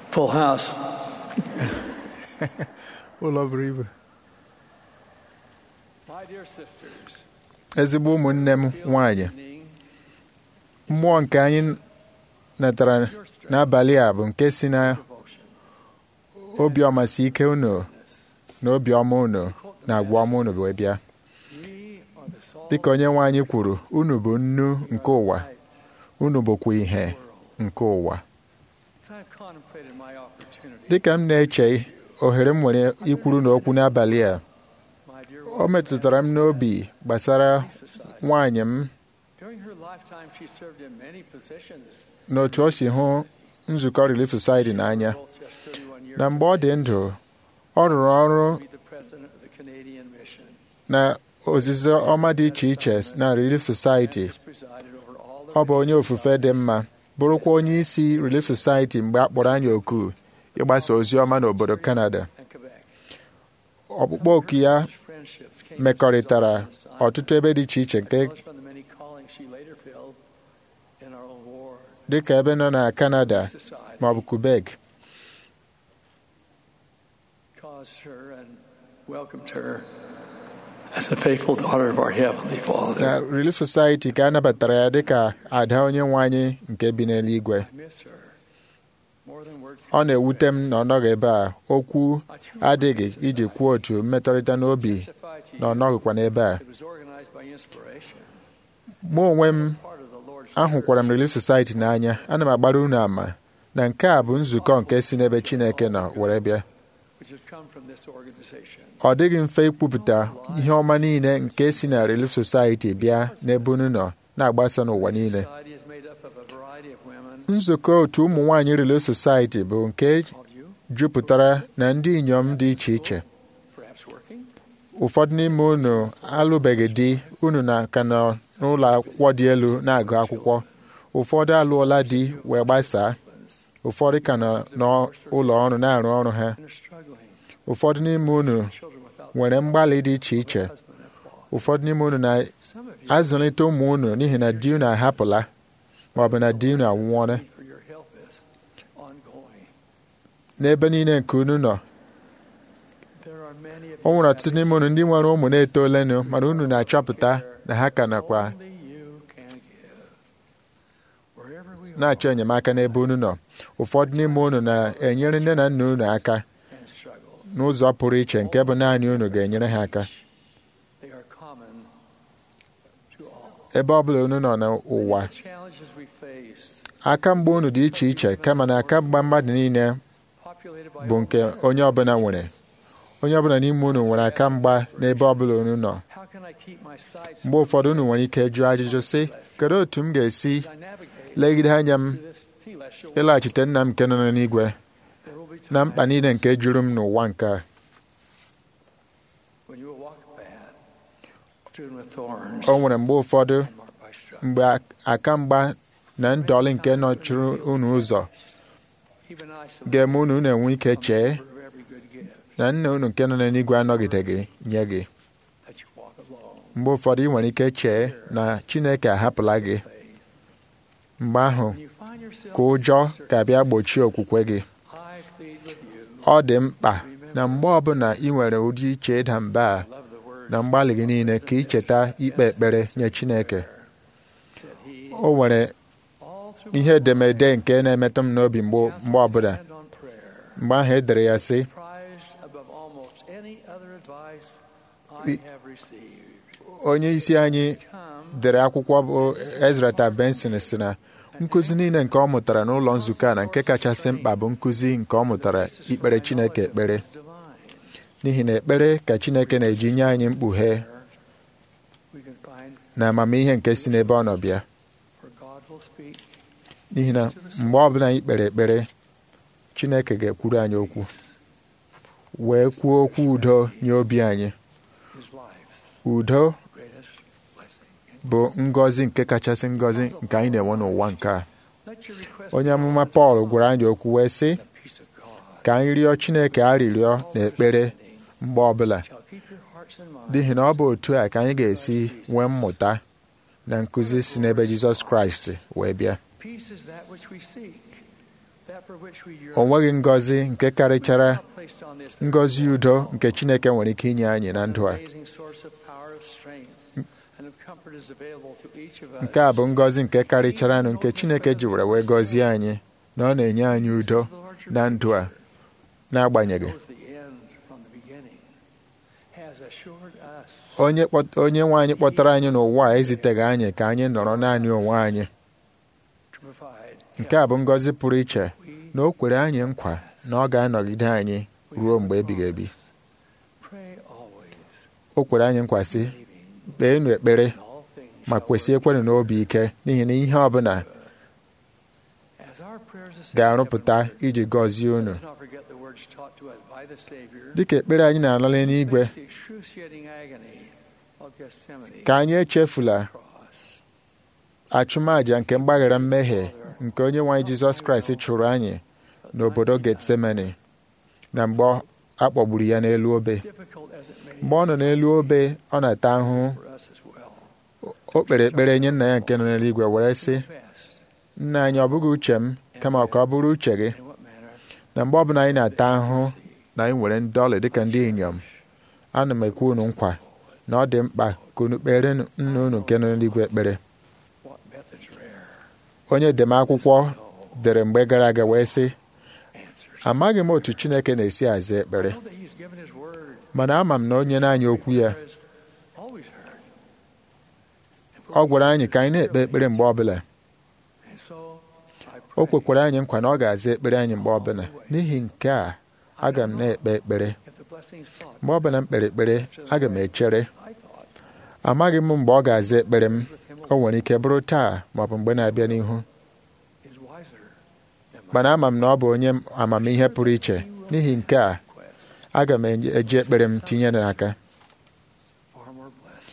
Full house. ụlọ buru ibu My dear sisters, ezigbo ụmụnne m nwanyị mmụọ nke anyị natara n'abalị a bụ nke si na devotion, obi ọmasị ike unu na obiọma unu na agwa ọma unu wee bịa ye are the salt dịka onye nwe anyị kwuru unu bụ nnu nke ụwa unu bụkwa ihe nke ụwa As I've contemplated my opportunity, dịka m na-eche ohere m nwere ikwuru n'okwu n'abalị a my dear o metụtara m n'obi gbasara Society. nwaanyị m During her lifetime, she served in many positions. na otu o si hụ nzukọ Relief Society n'anya Both just 31 years na mgbe ọ dị ndụ ọ rụrụ ọrụ to be the president of the Canadian mission. na ozizi ọma dị iche iche na Relief Society Francis presided over all the ọ bụ onye ofufe dị mma bụrụkwa onye isi Relief Society mgbe a kpọrọ anyị oku ịgbasa ozi ọma n'obodo Canada and Quebec. ọkpụkpọ oku ya Such friendships came mekọrịtara as a result of ọtụtụ ebe dị iche iche nke as well as from the many callings she later filled in our own ward. dịka ebe nọ na Canada Society ma ọ bụ Quebec caused her and welcomed her as a faithful daughter of our Heavenly Father. na Relief Society ka a nabatara ya dịka ada onye nwe anyị nke bi n'eluigwe I miss her more than words ọ na-ewute m na ọ nọghị ebe a okwu I too adịghị iji kwuo otu mmekọrịta n'obi testify to na ọ you nọghịkwa n'ebe a it was organized by inspiration. mụ onwe m Part of the Lord's ahụkwara m church, Relief Society n'anya ana m agbara unu ama na nke a bụ nzukọ nke si n'ebe Chineke nọ were bịa which has come from this organization. ọ dịghị mfe ikwupụta ihe ọma niile nke si na Relief Society bịa n'ebe unu nọ na-agbasa n'ụwa niile Society is made up of a variety of women, nzukọ otu ụmụ nwaanyị Relief Society bụ nke of you, jupụtara na ndị inyom dị iche iche perhaps working, ụfọdụ n'ime unu alụbeghị di unu na ka nọ n'ụlọ akwụkwọ dị elu na-agụ akwụkwọ ụfọdụ alụọla di wee gbasaa husbands, ụfọdụ ka nọ n'ụlọ ọrụ na-arụ ọrụ ha and are struggling. ụfọdụ n'ime unu Children without nwere mgbalị dị iche iche husband and father. ụfọdụ n'ime unu Some of you na-azụlite ụmụ unu n'ihi na di unu ahapụla ma ọ bụ na di unu anwụọla for your help is ongoing. n'ebe niile nke unu nọ There are many of o you nwere ọtụtụ n'ime unu ndị nwere ụmụ na-etolenụ mana unu na-achọpụta na ha ka nakwa only you can give. Wherever we na-achọ are enyemaka n'ebe unu nọ ụfọdụ n'ime unu na-enyere nne na nna unu aka and struggle, n'ụzọ pụrụ iche nke bụ naanị unu ga-enyere ha aka they are common to all. ebe ọ bụla unu nọ n'ụwa The challenges we face, aka mgba unu dị iche iche kama na aka mgba mmadụ niile populated by bụ all nke kinds. onye ọbụla nwere onye ọbụla n'ime unu nwere aka mgba n'ebe ọbụla unu nọ How can I keep my sights mgbe ụfọdụ unu nwere ike jụọ ajụjụ sị kedu otu m ga-esi as I navigate legide anya m through this celestial world? ịlaghachite nna m nke nọ n'igwe There will be na mkpa times niile nke juru m n'ụwa nke a when you will walk a path strewn with thorns o nwere mgbe ụfọdụ and marked by struggle. mgbe aka mgba na ndọlị nke nọchiri unu ụzọ Even I so ga-eme unu unu enwe ike chee of every good gift na nna unu nke nọ n'eluigwe anọgideghị nye gị that you walk alone. mgbe ụfọdụ ị nwere ike chee na Chineke ahapụla gị Faith. mgbe ahụ When you find yourself ka ụjọ ga-abịa gbochie okwukwe gị I plead with you. ọ dị mkpa na mgbe ọbụla ị nwere ụdị iche ịda mba a Love the word na mgbalị gị niile ka ị cheta ikpe ekpere nye Chineke said he. o nwere All through ihe edemede nke na-emetụ m n'obi mgbe mgbe ọbụla and on prayer, mgbe ahụ e dere ya sị prized above almost any other advice I- I have received. onye isi anyị Come dere akwụkwọ bụ Ezra Tab Benson si na nkụzi niile nke ọ mụtara n'ụlọ nzukọ a na nke kachasị mkpa bụ nkụzi nke ọ mụtara ikpere Chineke ekpere divine. n'ihi na ekpere ka Chineke na-eji nye anyị mkpughe We can find na amamihe nke si n'ebe ọ nọ bịa where God will speak n'ihi na mgbe ọbụla anyị kpere ekpere Chineke ga-ekwuru anyị okwu wee kwuo okwu udo nye obi anyị his life's udo greatest blessing. bụ ngọzi nke kachasị ngọzi nke anyị na-enwe n'ụwa nke a Let your request onye amụma Pọl gwara anyị okwu wee sị the peace of God ka anyị rịọ Chineke arịrịọ na ekpere mgbe ọbụla shall keep your hearts and minds n'ihi na ọ bụ otu a ka anyị ga-esi nwee mmụta na nkụzi si n'ebe Jizọs Kraịst wee bịa Peace is that which we seek that for which we yearn o nweghị ngọzi nke karịchara not placed on this ngọzi udo nke Chineke nwere ike inye anyị na ndụ a amazing source of power of strength and of comfort is available to each of us. nke a bụ ngọzi nke karịcharanụ nke Chineke ji were wee gọzie anyị na ọ na-enye anyị udo na ndụ a n'agbanyeghị knows the end from the beginning, has assured us onye kpọt- onye nwe anyị kpọtara anyị n'ụwa a eziteghị anyị ka anyị nọrọ naanị onwe anyị to provide nke a bụ ngọzi pụrụ iche we na o kwere anyị nkwa na ọ ga-anọgide anyị ruo mgbe ebighị ebi pray always, o kwere anyị nkwa sị believing kpeenụ ekpere in all things ma shall kwesị ekwenụ n'obi ike n'ihi na ihe ọbụla As our prayers ascend ga-arụpụta heavenward, iji gọzie unu Let's not forget the words taught to us by the Savior. dịka ekpere anyị na-alala n'igwe Face the excruciating agony of Gethsemane ka anyị echefula cross. achụmaja nke mgbaghara mmehie nke onye nwe anyị Jizọs Kraịst chụrụ anyị n'obodo Getsemani na mgbe a kpọgburu ya n'elu obe Difficult as it may mgbe ọ nọ n'elu obe ọ na-ata ahụhụ be for us as well. o kpere ekpere nye nna ya nke nọ n'eluigwe were sị Confess nna anyị ọ bụghị uche m kama ka ọ bụrụ uche gị in what manner na mgbe ọbụla anyị na-ata ahụhụ na anyị nwere ndọlị dịka ndị inyom ana m ekwe unu nkwa na ọ dị mkpa ka unu kpere nna unu nke nọ n'eluigwe ekpere what methods rare. onye edemakwụkwọ dere mgbe gara aga wee sị Answers. amaghị m otu Chineke na-esi aza ekpere I know that He's given His word. mana ama m na onye na-anya okwu ya Prayer is always heard. ọ gwara anyị ka anyị na-ekpe ekpere mgbe ọbụla And so I o pray kwekwara anyị nkwa na ọ ga-aza ekpere anyị mgbe ọbụla n'ihi nke a aga m na-ekpe ekpere if the blessings sought mgbe ọbụla m kpere ekpere aga m echere I thought amaghị m mgbe ọ ga-aza ekpere m with Him o nwere ike bụrụ taa maọbụ mgbe na-abịa n'ihu is wiser than my mana ama m na ọ bụ onye amamihe pụrụ iche n'ihi nke a request. aga m eji ekpere m tinye n'aka Far more blessed.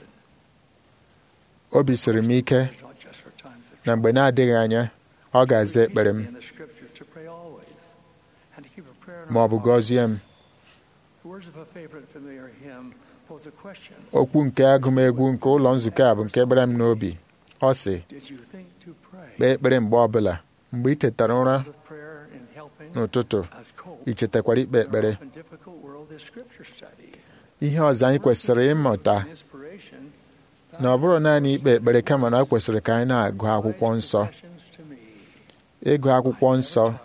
obi siri m ike It's not just for times of na mgbe na-adịghị anya ọ ga-aza ekpere m in the scriptures to pray always and to keep a prayer in ma ọ our bụ heart. gọzie m The words of a favorite familiar hymn pose a question. okwu nke agụmegwu nke ụlọ nzukọ a bụ nke gbara m n'obi ọ sị Did you think to pray? kpee ekpere mgbe ọbụla mgbe ị tetara ụra With prayer in helping n'ụtụtụ us cope ị chetakwara ikpe ekpere in a difficult world is scripture study. ihe ọzọ anyị kwesịrị ịmụta Inspiration, na ọ bụrụ naanị ikpe ekpere kama na ọ kwesịrị ka anyị na-agụ akwụkwọ nsọ questions to me. ịgụ akwụkwọ nsọ Tire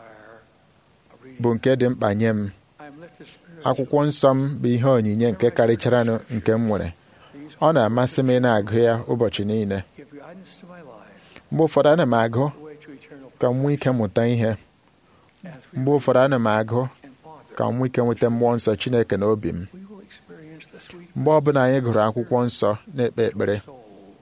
of reading. bụ nke dị mkpa nye m I am lifted spiritually. akwụkwọ nsọ m bụ ihe onyinye nke karịcharanụ nke m nwere These ọ na-amasị m ị na-agụ ya ụbọchị niile give guidance to my life, mgbe ụfọdụ ana m agụ the way to eternal ka m nwee ike mụta ihe as we mgbe ụfọdụ ana m agụ and Father, ka m nwee ike nweta mmụọ nsọ Chineke n'obi m we will experience the sweet mgbe ọbụla anyị gụrụ akwụkwọ nsọ na-ekpe ekpere souls.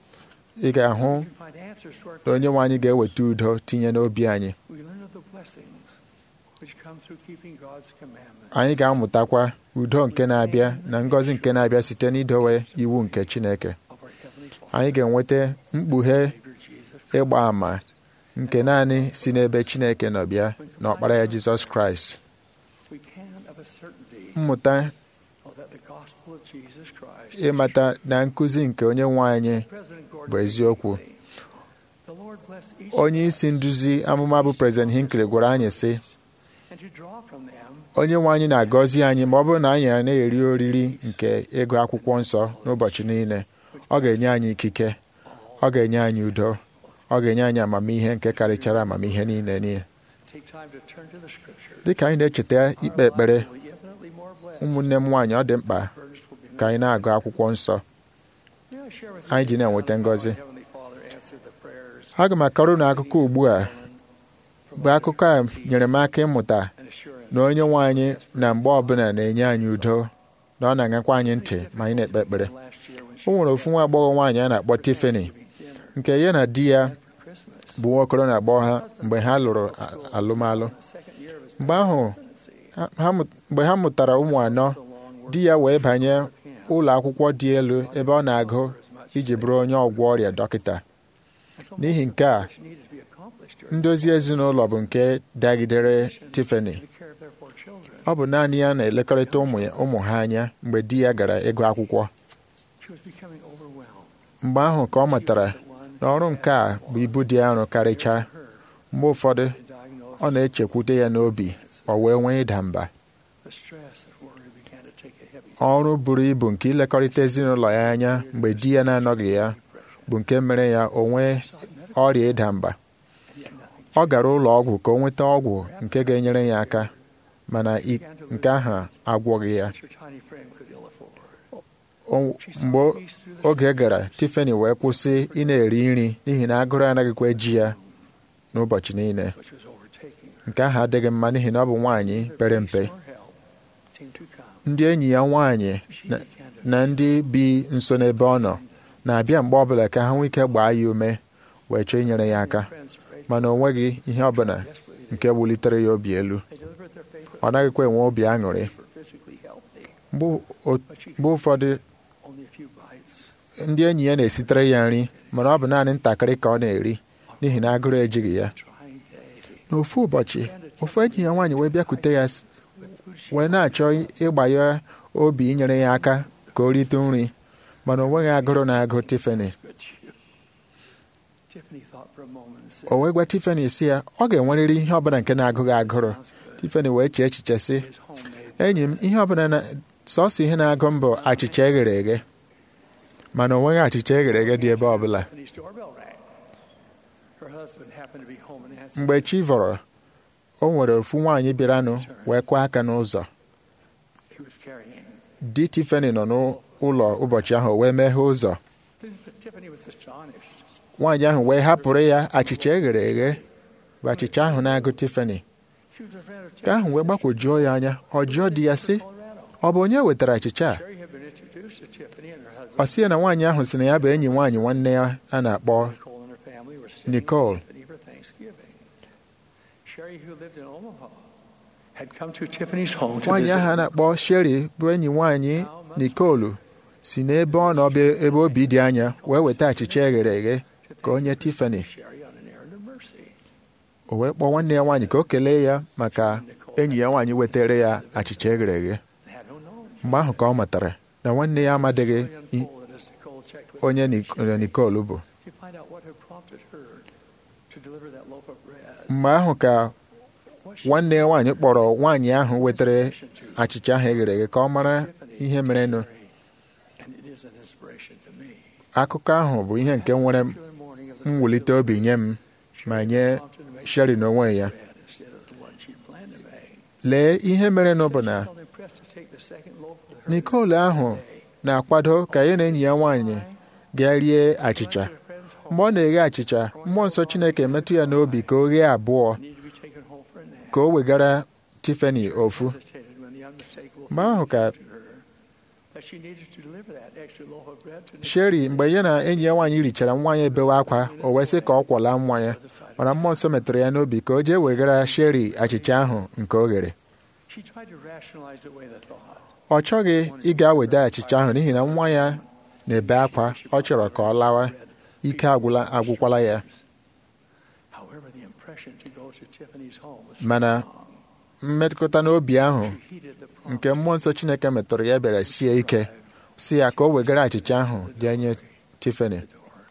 ị ga-ahụ We can find answers to our na onye nwe anyị ga-eweta udo tinye n'obi anyị We learn of the blessings which come through keeping God's commandments. anyị ga-amụtakwa udo nke na-abịa na ngọzi nke na-abịa site n'idowe iwu nke Chineke of our Heavenly Father, anyị ga-enweta mkpughe Savior Jesus Christ. ịgba àmà nke naanị si n'ebe Chineke nọ bịa na ọkpara ya Jizọs Kraịst We can of a certainty mmụta know that the gospel of Jesus Christ ịmata na nkụzi nke onye nwe anyị President Gordon bụ eziokwu Hinckley, the Lord blessed each onye of isi us nduzi amụma bụ President Hinckley gwara anyị sị and to draw from them onye nwe anyị na-agọzi anyị ma ọ bụrụ na anyị a na-eri oriri nke ịgụ akwụkwọ nsọ n'ụbọchị niile ọ ga-enye anyị ikike ọ ga-enye anyị udo ọ ga-enye anyị amamihe nke karịchara amamihe niile niile take time to turn to the scriptures. dịka anyị na-echeta ikpe ekpere Our lives will be infinitely more blessed. ụmụnne m nwaanyị ọ dị mkpa Burdens will be ka anyị na-agụ akwụkwọ nsọ May I share with anyị you ji na-enweta how ngọzi our Heavenly Father answered the prayers aga m akọrọ na akụkọ ugbu a bụ akụkọ a nyere m aka ịmụta and assurance na onye nwe anyị na mgbe ọbụla na-enye anyị udo na ọ na-aṅakwa anyị ntị ma anyị na-ekpe ekpere last year when o she nwere ofu nwa agbọghọ nwaanyị a na-akpọ Tiffany dinner nke ya na di ya for Christmas. bụ nwa okoro na agbọghọ ha mgbe ha lụrụ a- alụmalụ The second year of his mgbe ahụ presidency. ha- ha mụ- mgbe ha mụtara ụmụ anọ The long work di ya wee banye ụlọ akwụkwọ dị elu ebe ọ na-agụ as much iji bụrụ onye ọgwọ ọrịa dọkịta and so n'ihi much nke a which needed to be accomplished during ndozi ezinụlọ bụ nke dagidere Tiffany the care of their four children. ọ bụ naanị ya na-elekọrịta ụmụ ya- ụmụ ha anya mgbe di ya gara ịgụ akwụkwọ She was becoming overwhelmed. mgbe ahụ ka ọ matara That one na ọrụ nke a bụ ibu dị arọ karịchaa her mgbe ụfọdụ had diagnosed ọ na-echekwute ya n'obi ọ wee nwee ịda mba The stress of worry began to take a heavy ọrụ buru ibu nke ilekọrịta ezinụlọ ya anya mgbe di ya na-anọghị ya bụ nke mere ya o nwee ọrịa ịda mba and yet nothing ọ gara ụlọ ọgwụ ka o nweta ọgwụ nke ga-enyere ya aka mana i- nke ahụ agwọghị ya that your tiny friend could ill afford. O- She saw mgbe peace through the oge gara Tiffany wee kwụsị ị na-eri nri n'ihi na agụrụ anaghịkwa eji ya n'ụbọchị niile which was overtaking her. nke ahụ adịghị mma n'ihi na ọ bụ nwaanyị pere mpe Nor help seemed to come. ndị enyi ya nwaanyị She na- began to na ndị bi nso n'ebe ọ nọ na-abịa mgbe ọbụla ka ha nwee ike gbaa ya ume wee chọọ inyere ya aka friends prayed mana o nweghị ihe ọbụla desperately. nke wulitere ya obi elu They delivered their favorite ọ naghịkwa enwe obi aṅụrị for physically healthy. mgbe o- But she mgbe ụfọdụ only a few bites. ndị enyi ya na-esitere ya nri mana ọ bụ naanị ntakịrị ka ọ na-eri n'ihi na agụrụ ejighị ya Trying day. n'ofu ụbọchị ofu enyi ya nwaanyị wee bịakwute ya s- With food she wee na-achọ ịgba ya obi inyere ya aka ka o rite nri mana o nweghị agụrụ na-agụ Tiffany good to you. Tiffany thought for a moment and said, o wee gwa Tiffany si ya ọ ga-enwerịrị ihe ọbụla nke na-agụghị agụrụ Sounds good. Tiffany wee chee echiche sị His homemade enyi m ihe ọbụla na sọsọ ihe na-agụ m bụ achịcha eghere eghe mana o nweghị achịcha eghere eghe dị ebe ọbụla Tiffany's doorbell rang. Her husband happened to be home and answered. mgbe chi vọrọ o nwere ofu nwaanyị bịaranụ wee kwụọ aka n'ụzọ He was carrying. di Tiffany nọ n'ụlọ ụbọchị ahụ wee meghee ụzọ Tiffany was astonished. nwaanyị ahụ wee hapụrụ ya achịcha eghere eghe bụ achịcha ahụ na-agụ Tiffany She was a friend of ka ahụ wee Tiffany's gbakwojuo ya anya ọ jụọ di ya sị Colorado. ọ bụ onye wetara achịcha a Sherry had been introduced to Tiffany and her ọ husband. sị ya na nwaanyị ahụ sị na ya bụ enyi nwaanyị nwanne ya a na-akpọ Nicole and her family were sitting Nicole. with Tiffany for Thanksgiving. Sherry, who lived in Omaha, had come to Tiffany's home to nwaanyị visit ahụ a her. na-akpọ Sherry bụ enyi nwaanyị Nicole si n'ebe ọ nọ bụ ebe obi dị anya wee weta achịcha eghere eghe ka o nye Tiffany Sherry on an errand of mercy. o wee kpọọ nwanne ya nwaanyị ka o kelee ya maka enyi ya nwaanyị wetara ya achịcha eghere eghe and had no knowledge. mgbe ahụ ka ọ matara na nwanne ya amadịghị Story i- unfolded as Nicole checked with onye her. Nic- Nicole bụ to find out what had prompted her to deliver that loaf of bread. mgbe ahụ ka What she nwanne ya nwaanyị kpọrọ nwaanyị ahụ wetara inspiration to achịcha ahụ eghere eghe ka ọ mara Tiffany ihe and merenụ Sherry, and it is an inspiration to me. akụkọ ahụ bụ ihe nke nwere Particular morning of the mwulite obi nye m ma nye prompted to make Sherry n'onwe ya bread instead of the one she'd planned to make. lee ihe merenụ bụ na She felt impressed to take the second loaf with her Nicole ahụ na-akwado ka ya na enyi ya nwaanyị gaa rie achịcha mgbe ọ na-eghe achịcha mmụọ nsọ Chineke emetụ ya n'obi ka o ghee abụọ need to be taken home for a nap. ka o wegara Tiffany ofu Hesitated when the unmistakable mgbe ahụ ka feeling came to her that she needed to deliver that extra loaf of bread to Sherry mgbe ya na enyi ya nwaanyị richara nwa ya ebewe akwa o wee sị ka ọ kwọla nwa ya mana mmụọ nsọ metụrụ ya n'obi ka o jee wegara Sherry achịcha ahụ nke o ghere She tried to rationalize away the thought. ọ chọghị ịga weda achịcha ahụ n'ihi na nwa ya na-ebe akwa ọ chọrọ ka ọ lawa ike agwụla agwụkwala ya However, the impression to go to Tiffany's home was Mana strong. mmetụta n'obi ahụ She heeded the prompt nke mmụọ nsọ Chineke metụrụ ya bịara sie ike si ya ka o wegara achịcha ahụ jee nye Tiffany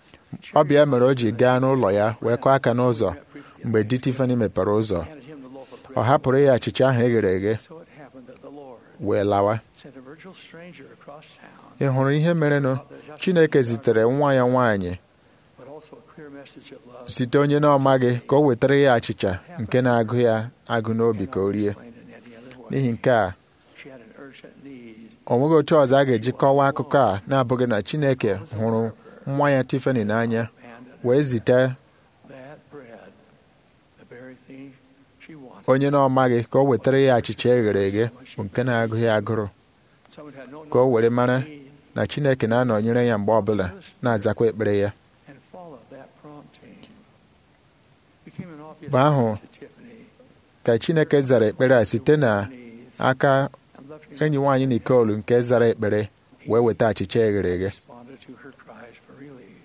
ọ bịa mere o ji gaa n'ụlọ ya wee kọọ aka n'ụzọ mgbe di Tiffany mepere ụzọ handed him the loaf of ọ bread. hapụrụ ya achịcha ahụ eghere eghe So it happened that the Lord wee lawa sent a virtual stranger across town, ị hụrụ ihe merenụ Chineke zitere nwa ya nwaanyị but also a clear message of love. site onye na-ọmaghị ka o wetara ya achịcha nke na-agụ ya agụ n'obi ka o rie Explained in any other way. n'ihi nke a She had an urgent need. o nweghị otu ọzọ a ga-eji kọwaa akụkọ a na-abụghị na Chineke hụrụ nwa ya Tiffany n'anya And wee zite that bread, the very thing she wanted. onye na-ọmaghị ka o wetara ya achịcha eghere eghe bụ nke na-agụ ya agụrụ Someone had no ka o were mara need na Chineke na-anọnyere ya mgbe ọbụla na-azakwa ekpere ya and followed that prompting. Became an obvious Mgbe ahụ, to Tiffany. ka Chineke zara ekpere a site na Needs aka and loved her enyi nwaanyị Nicole nke zara ekpere wee weta achịcha eghere eghe responded to her cries for relief.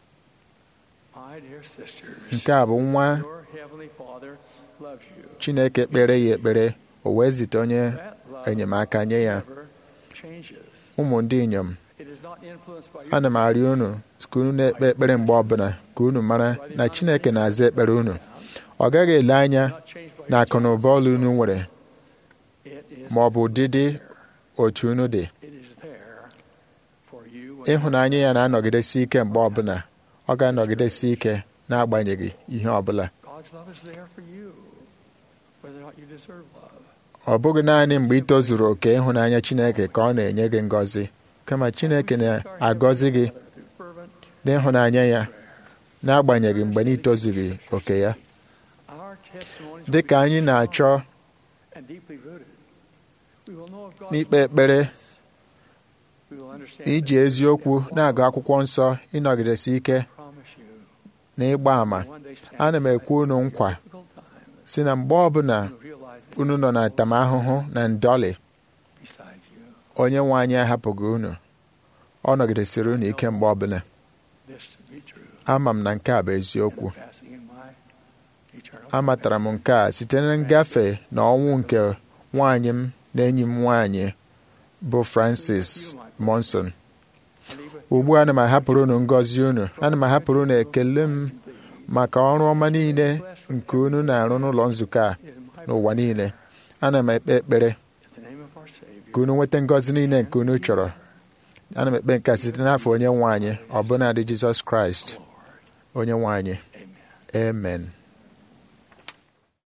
My dear sisters, nke a bụ nwa your heavenly Father loves you. Chineke kpere ya ekpere o wee zite onye That love enyemaka nye ya never changes. ụmụ ndị inyom It is not influenced by your ana m arịọ unu ka unu na-ekpe ekpere mgbe ọbụla ka unu mara na Chineke na-aza ekpere unu ọ gaghị ele anya not changed by na your akụ na ụba ọla unu nwere It is ma ọ bụ ụdịdị otu unu dị It is there for you. when ịhụnanya ya na-anọgidesi ike mgbe ọbụla ọ ga-anọgidesi ike n'agbanyeghị ihe ọbụla God's love is there for you, whether or not you deserve love. ọ bụghị naanị mgbe ị tozuru oke ịhụnanya Chineke ka ọ na-enye gị ngọzi kama Chineke na-agọzi gị Through fervent, n'ịhụnanya ya n'agbanyeghị mgbe na itozughị oke ya our testimonies dị ka will be anyị na-achọ strong and deeply rooted. We will know of God's n'ikpe love ekpere for us. We will understand iji that eziokwu God na-agụ akwụkwọ nsọ ịnọgidesi ike promise you na ịgba àmà will one day stand ana m aside ekwu unu nkwa difficult times si na mgbe ọbụla and realize that unu nọ na ntamahụhụ na ndọlị besides you, onye nwe anyị ahapụghị unu ọ nọgidesiri unu ike mgbe ọbụla this to be true. ama m na nke a bụ eziokwu And passing in my eternal amatara m nke a site na ngafe na ọnwụ nke nwaanyị m na enyi m nwaanyị bụ Francis Monson ugbu a ana m ahapụrụ unu ngọzi unu ana m ahapụrụ unu ekele m maka ọrụ ọma niile nke unu na-arụ n'ụlọ nzukọ a n'ụwa niile ana m ekpe ekpere In the name of our Savior. ka unu nweta ngọzi niile nke unu chọrọ ana m ekpe nke a site n'afọ onye nwe anyị ọbụnadị Jizọs Kraịst onye nwe anyị Amen. amen